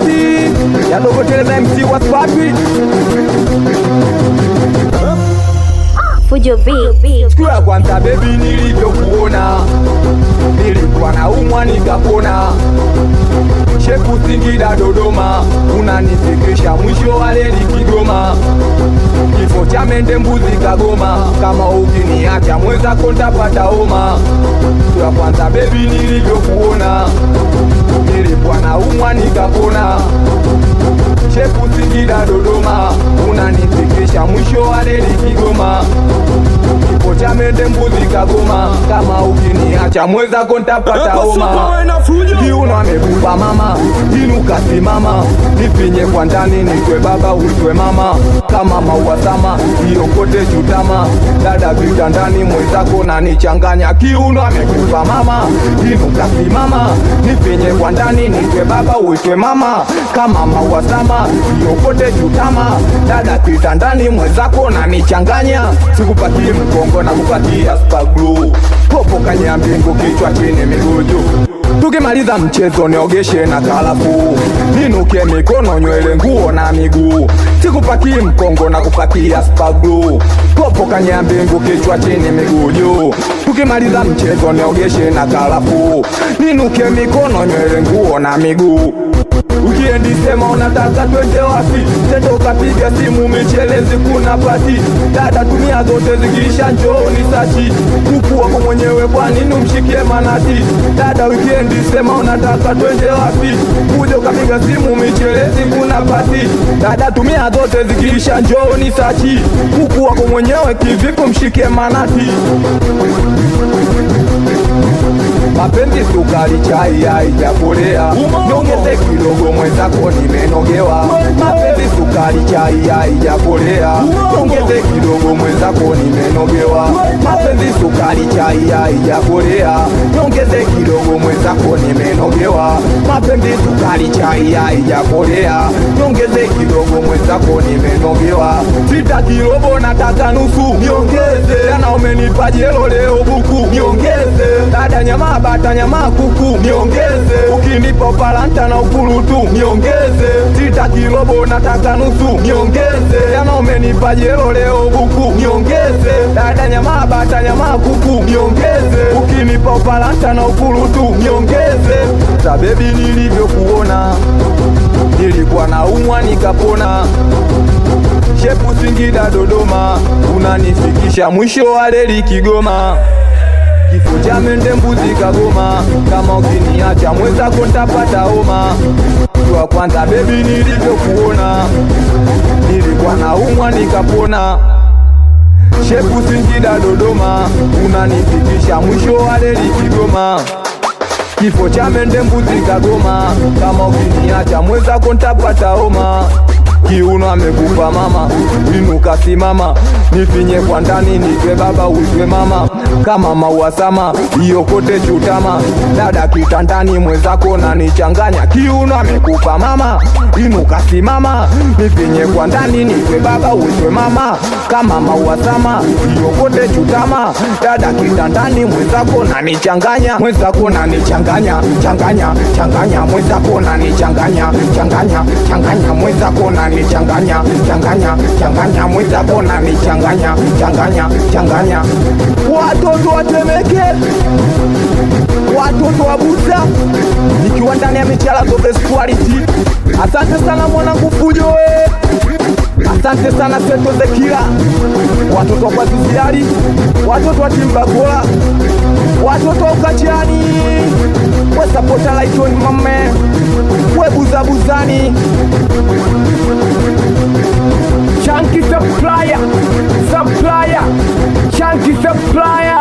sauti ya dogoteleza MC wa Spapi Fujo Beat. siku ya kwanza bebi nilivyokuona nilikuwa na umwa nikapona shepu Singida Dodoma unanifikisha mwisho wa reli Kigoma kifo cha mende mbuzi Kagoma kama ukiniacha mwenzako ntapata homa siku ya kwanza bebi nilivyokuona nilikuwa na umwa nikapona shepu Singida Dodoma unanifikisha mwisho wa reli Kigoma kifo cha mende mbuzi Kagoma kama ukiniacha mwenzako ntapata homa kiuno amekupa mama inuka simama nipinye kwa ndani nitwe baba uitwe mama kama maua sama iokote chutama dada vitandani mwenzako na nichanganya kiuno amekupa mama inuka simama nipinye kwa ndani nitwe baba uitwe mama kama maua sama iokote chutama dada kitandani mwenzako na nichanganya sikupatie mkongo na kupatia spaglu popo kanya mbingu kichwa chini miguu juu tukimaliza mchezo niogeshe na kalafu ninuke mikono nywele nguo na miguu sikupakii mkongo na kupakia spaglu popo kanya mbingu kichwa chini miguu juu tukimaliza mchezo niogeshe na kalafu ninuke mikono nywele nguo na miguu Ukiendi sema unataka twende wapi, tendo kapiga simu michelezi kuna pati, dada tumia zote zikiisha njooni sachi, kuku wako mwenyewe kwa nini umshikie manati, dada wikendi sema unataka twende wapi, kuja ukapiga simu michelezi kuna pati, dada tumia zote zikiisha njooni sachi, kuku wako mwenyewe kivipi umshikie manati mapenzi sukari chai haijakolea niongeze kidogo mwenzako nimenogewa mapenzi sukari chai haijakolea niongeze kidogo mwenzako nimenogewa mapenzi sukari chai haijakolea niongeze kidogo mwenzako nimenogewa mapenzi sukari chai haijakolea niongeze kidogo mwenzako nimenogewa sitaki robo nataka nusu niongeze jana umenipa jelo leo buku niongeze dada nyama bata nyama kuku niongeze ukinipa palanta na ukurutu niongeze sitaki robo nataka nusu niongeze jana umenipa jelo leo buku niongeze dada nyama bata nyama kuku niongeze ukinipa palanta na ukurutu niongeze sa bebi nilivyokuona nilikuwa na umwa nikapona shepu Singida Dodoma unanifikisha mwisho wa reli Kigoma kifo cha mende mbuzi Kagoma kama ukiniacha mwenzako ntapata homa kwa kwanza bebi nilivyokuona nilikuwa na umwa nikapona shepu Singida Dodoma unanifikisha mwisho wa reli Kigoma kifo cha mende mbuzi Kagoma kama ukiniacha mwenzako ntapata homa kiuno amekufa mama, inuka simama, nifinye kwa ndani, nitwe baba uitwe mama, kama maua sama, iokote chutama, dada kitandani, mwenzako na nichanganya, kiuno amekufa mama, inuka simama, nifinye kwa ndani, nitwe baba uitwe mama, kama maua sama, iokote chutama, dada kitandani, mwenzako na nichanganya, mwenzako na nichanganya, changanya, changanya, mwenzako na nichanganya, changanya, changanya, mwenzako na nichanganya changanya changanya mwenzako na nichanganya changanya changanya watoto watemeke watoto wa busa nikiwa ndani ya michala zote quality asante sana mwanangu fujo we asante sana seto zekila watoto wa kwaziziari watoto wa timbakola watoto wa ukachani wesapota laitoni mame webuzabuzani Chunky supplier, supplier, chunky supplier.